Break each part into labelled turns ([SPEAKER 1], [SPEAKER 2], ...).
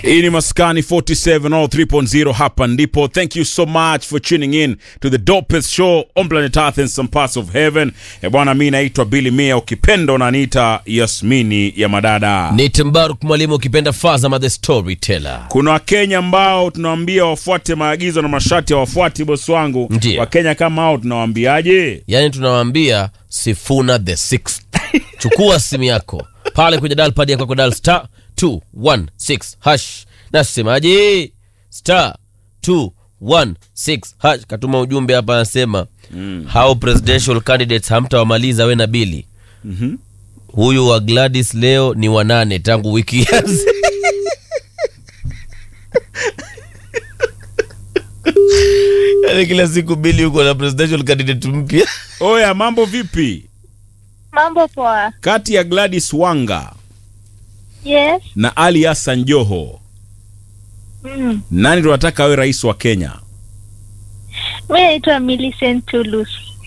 [SPEAKER 1] hii ni maskani 47 all 3.0 hapa ndipo thank you so much for tuning in to the dopest show on planet earth and some parts of heaven e bwana mi naitwa bili mia ukipenda unaniita yasmini ya madada
[SPEAKER 2] ni Timbaruk mwalimu ukipenda Fazama the storyteller.
[SPEAKER 1] kuna wakenya ambao tunawambia wafuate maagizo na masharti hawafuati bosi wangu
[SPEAKER 2] Ndiyo.
[SPEAKER 1] wakenya kama hao tunawaambiaje
[SPEAKER 2] Yaani tunawaambia Sifuna the sixth. Chukua simu yako pale kwenye dial pad yako dial star 216 hash. Nasemaje? Star 216 hash. Katuma ujumbe hapa anasema mm. how presidential candidates hamtawamaliza we na Bili.
[SPEAKER 1] Mhm.
[SPEAKER 2] Huyu wa Gladys leo ni wanane tangu wiki ianze. Yaani kila siku Bili yuko na presidential candidate mpya.
[SPEAKER 1] oya mambo vipi
[SPEAKER 3] Mambo poa.
[SPEAKER 1] kati ya gladys wanga
[SPEAKER 3] Yes.
[SPEAKER 1] na ali hassan joho
[SPEAKER 3] Mm.
[SPEAKER 1] nani tunataka awe rais wa kenya
[SPEAKER 3] Mi naitwa Millicent Tulus.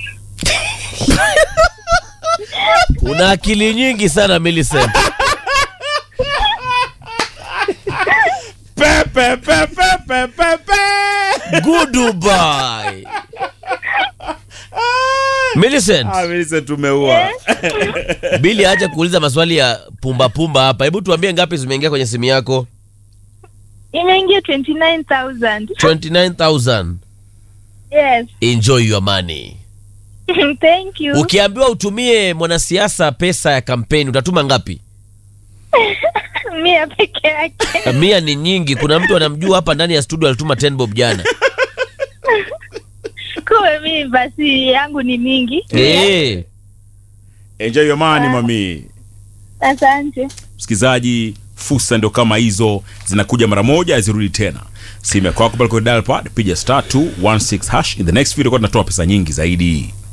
[SPEAKER 2] Una akili nyingi sana Millicent.
[SPEAKER 1] pepe pepe pepe pe
[SPEAKER 2] Goodbye. Millicent,
[SPEAKER 1] Ah, Millicent tumeua
[SPEAKER 2] Bili acha kuuliza maswali ya pumba pumba hapa. Hebu tuambie ngapi zimeingia kwenye simu yako?
[SPEAKER 3] Imeingia 29,000.
[SPEAKER 2] 29000.
[SPEAKER 3] Yes.
[SPEAKER 2] Enjoy your money.
[SPEAKER 3] Thank you.
[SPEAKER 2] Ukiambiwa utumie mwanasiasa pesa ya kampeni utatuma ngapi?
[SPEAKER 3] Mia peke yake.
[SPEAKER 2] Mia ni nyingi. Kuna mtu anamjua hapa ndani ya studio alituma 10 bob jana.
[SPEAKER 3] Kuwe mi basi yangu ni mingi.
[SPEAKER 2] Eh.
[SPEAKER 1] enjoy your money mami
[SPEAKER 3] Asante.
[SPEAKER 1] msikilizaji fursa ndio kama hizo zinakuja mara moja azirudi tena simu yako yako pale kwenye dial pad piga star 216 hash in the next video kwa tunatoa pesa nyingi zaidi